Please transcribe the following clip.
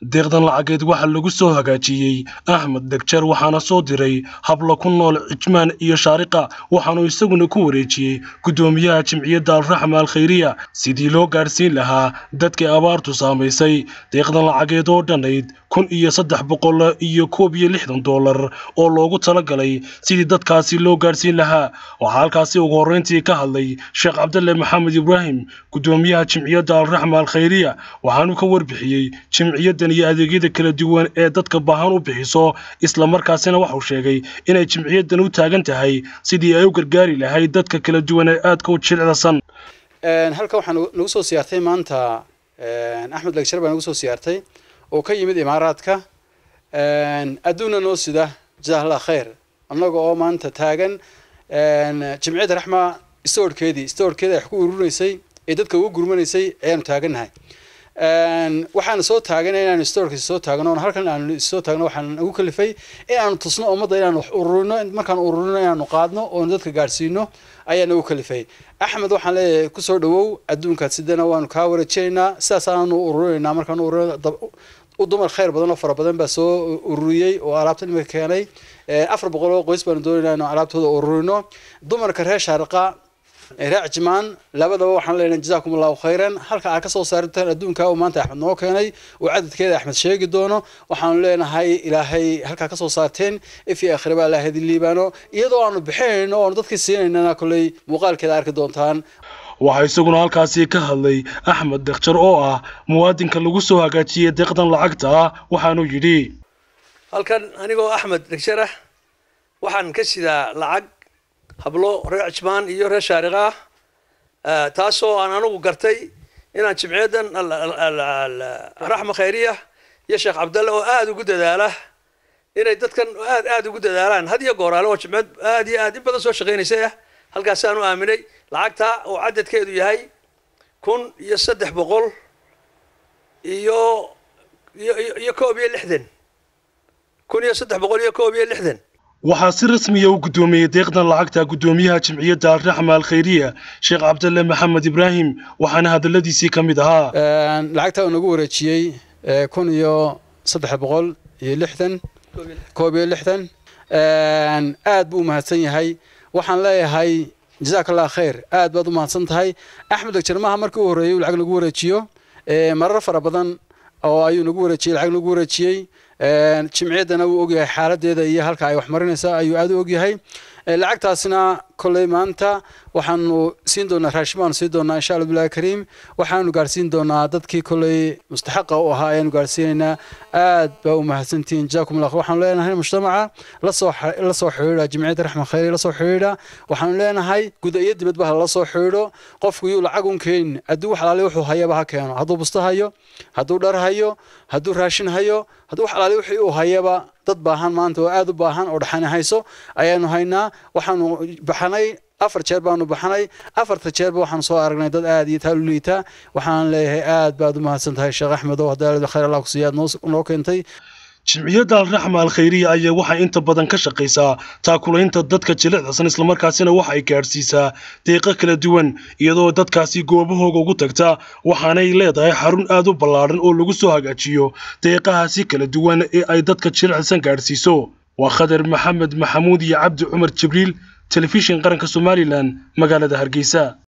deeqdan lacageed waxaa lagu soo hagaajiyey axmed degjar waxaana soo diray habla ku nool cijmaan iyo shaariqa waxaanu isaguna ku wareejiyey guddoomiyaha jimciyadda alraxma alkhayriya sidii loo gaadhsiin lahaa dadkii abaartu saamaysay deeqdan lacageed oo dhannayd kun iyo saddex boqol iyo koob iyo lixdan dollar oo loogu talagalay sidii dadkaasi loo gaadhsiin lahaa waxaa halkaasi ugu horreyntii ka hadlay sheekh cabdalle maxamed ibraahim guddoomiyaha jimciyadda alraxma alkhayriya waxaanu ka warbixiyey jimciyaddan iyo adeegyada kala duwan ee dadka baahan u bixiso islamarkaasina waxau sheegay inay jimciyaddan u taagan tahay sidii ay u gargaari lahayd dadka kala duwan ee aadka u jilicdasan halkan waxaa nagu soo siyaartay maanta axmed legshar baa nagu soo siyaartay oo ka yimid imaaraadka adduunna noo sida jazakallah khayr annaga oo maanta taagan jimciyadda raxma stoorkeedii stoorkeeda ay wax ku urunaysay ee dadka ugu gurmanaysay ayaanu taagannahay waxaana soo taaganay inaanu stoorkiisa soo taagno oon halkan aanu soo taagno waxaan nagu kalifay inaanu tusno ummadda inaanu wax ururino markaan ururino inaanu qaadno oonu dadka gaadhsiino ayaa nagu kalifay axmed waxaan leeyahay kusoo dhawow adduunkaad sidana waanu kaa wareejinaynaa sidaas aanu ururinaynaa markaan ururino u dumar khayr badan oo fara badan baa soo ururiyey oo alaabta imika keenay afar boqol oo qoys baanu doonaynaa inu alaabtooda ururino dumarka reer shaariqa reer cijmaan labadaba waxaan leenahay jazakum allahu khayran halka aad kasoo saartaan adduunka uu maanta axmed noo keenay uu cadadkeeda axmed sheegi doono waxaanu leenahay ilaahay halkaa kasoo saarteen ifi akhiraba ilaahay idin liibaano iyadoo aanu bixinayno oonu dadkii siinaynana kolley muuqaalkeeda arki doontaan waxaa isaguna halkaasi ka hadlay axmed dekhjar oo ah muwaadinka lagu soo hagaajiyey deeqdan lacagta ah waxaanu yidhi halkan anigoo axmed dekhjar ah waxaan ka sidaa lacag hablo reer cijmaan iyo reer shaariqa ah taasoo aan anigu gartay inaan jimciyaddan raxma khayriya iyo sheekh cabdalle oo aada ugu dadaala inay dadkan aad aada ugu dadaalaan had iyo gooraale oo jimciyad aad iyo aad in badan soo shaqaynaysay ah halkaasaan u aaminay lacagta oo cadadkeedu yahay kun iyo saddex boqol iyo iyo iyo koob iyo lixdan kun iyo saddex boqol iyo koob iyo lixdan waxaa si rasmiya u guddoomiyey deeqdan lacagta guddoomiyaha jimciyadda alraxma alkhayriya sheekh cabdalle maxamed ibraahim waxaana hadalladiisii ka mid ahaa lacagta uu nagu wareejiyey kun iyo saddex boqol iyo lixdan koob iyo lixdan aad buu umahadsan yahay waxaan leeyahay jazaak allah khayr aad baad u mahadsan tahay axmed degjarmaha markii u horreeyey uu lacag nagu wareejiyo marar fara badan oo ayuu nagu wareejiyey lacag nagu wareejiyey jimciyaddana wuu ogyahay xaaladeeda iyo halka ay wax marinaysa ayuu aada u ogyahay lacagtaasna kolley maanta waxaanu siin doonaa raashin baanu siin doonaa insha allah billahi kariim waxaanu gaadhsiin doonaa dadkii kolley mustaxaqa u ahaa ayaanu gaadhsiinaynaa aad baa u mahadsantihiin jazakum allah waxaanu leenahay mujtamaca lasoo la soo xidhiidha jimciyadda raxma khayri la soo xidhiidha waxaanu leenahay guda iyo dibadba hala soo xidhiidho qofku yuu lacag un keenin hadduu wax alaali wuxuu hayaba ha keeno hadduu busto hayo hadduu dhar hayo hadduu raashin hayo hadduu wax alaali wixii uu hayaba dad baahan maanta oo aada u baahan oo dhaxani hayso ayaanu haynaa waxaanu baxnay afar jeer baanu baxnay afarta jeerba waxaanu soo aragnay dad aada iyo taal u liita waxaan leeyahay aad baad u mahadsan tahay sheekh axmed oo hadaalada khayr allah ku siiya aad noo keentay jimciyadda alraxma alkhayriya ayaa waxay inta badan ka shaqaysaa taakulaynta dadka jilicdasan islamarkaasina waxa ay gaadhsiisaa deeqo kala duwan iyadoo dadkaasi goobahooga ugu tagta waxaanay leedahay xarun aad u ballaadhan oo lagu soo hagaajiyo deeqahaasi kala duwan ee ay dadka jilicdasan gaadhsiiso waa khadar maxamed maxamuud iyo cabdi cumar jibriil telefishin qaranka somalilan magaalada hargeysa